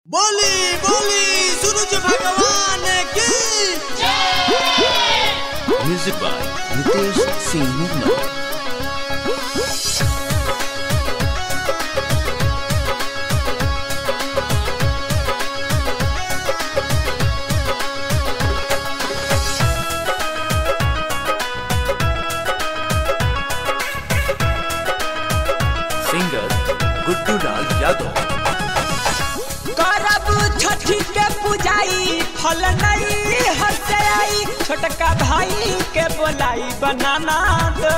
बोली बोली सूरज भगवान की Music by Nitesh Singh Nirmal. Singer Guddu Lal Yadav. करब छठी के पूजाई फल नहीं हंसे आई छोटका भाई के बोलाई बनाना दो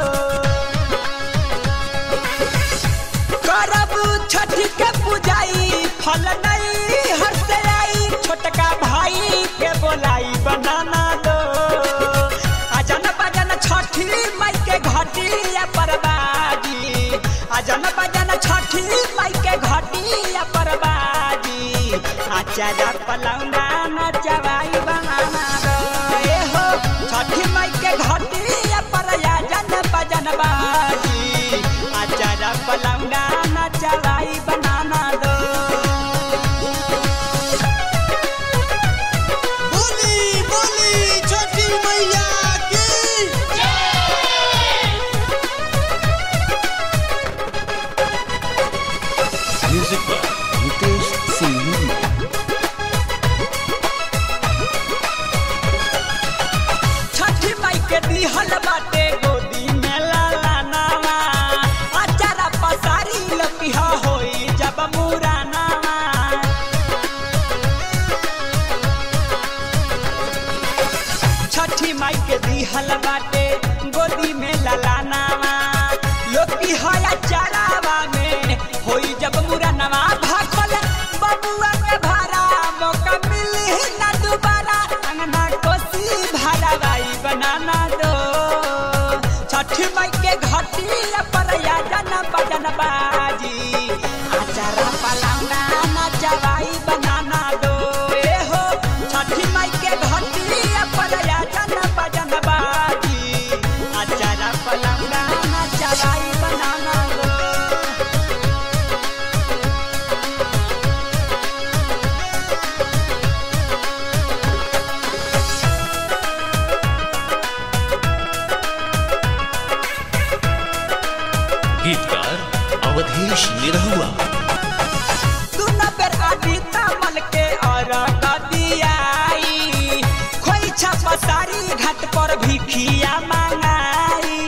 करब छठी के पूजाई फल नहीं हंसे आई छोटका भाई के बोलाई बनाना दो अजन बजन छठी माई के घटिया परबाजी अजन बजन छठी माई के घटिया परबाजी आचारा पलौना नचवाई बनाना दो ए हो छठी माई के घटिया पर अजन बजन बाजी आचारा पलौना नचवाई बनाना दो बोली बोली छठी मैया की Music by Nitesh Singh Nirmal. छठी माई के दिहल बाटे गोदी में लाला नामा अचारा पसारी लपिहा होई जब मुरानामा छठी माई के दिहल बाटे गोदी में लाला नामा लोकी हया चरावा में होई जब मुरानामा भाखल बबुआ के भारा मौका मिली ना दोबारा अंगना कोसी भरावाई बनाना दो छठी माई के घटिया पर या जन बजन बाजी आचारा पलाउना नचवाई बनाना दो ए हो छठी माई के घटिया पर या जन बजन बाजी आचारा पलाउना नचवाई बनाना दो गीतकार अवधेश निरहुआ दुना बेर आदि तामल के और कदियाई खोई छापा सारी घाट पर भिखिया मांगाई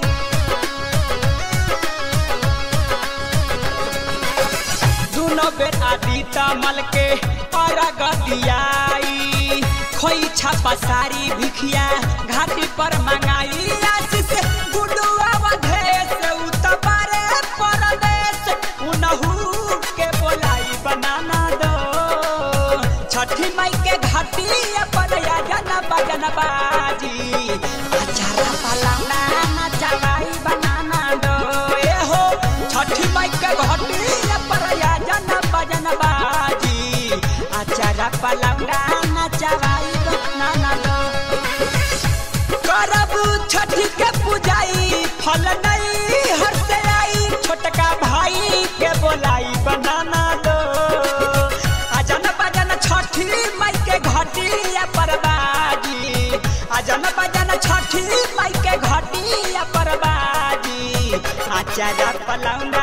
दुनो बेर आदि तामल के और गदियाई खोई छापा सारी भिखिया घाटी पर मांगाई आशीष गुडुआ वधेश उतबारे परदेश उनहु के बोलाई बनाना दो छठी माई के घाटी पर या जन बजन बाजी अचारा पलाना नचवाई बनाना दो ए हो छठी माई के घाटी पर या जन बजन बाजी अचारा पलाना नचवाई बनाना दो करब छठी के पूजाई फल नहीं हंसे आई छोटका भाई के बोलाई बनाना दो अजन बजन छठी माई के घटिया परबाजी अजन बजन छठी माई के घटिया परबाजी आचारा पलौना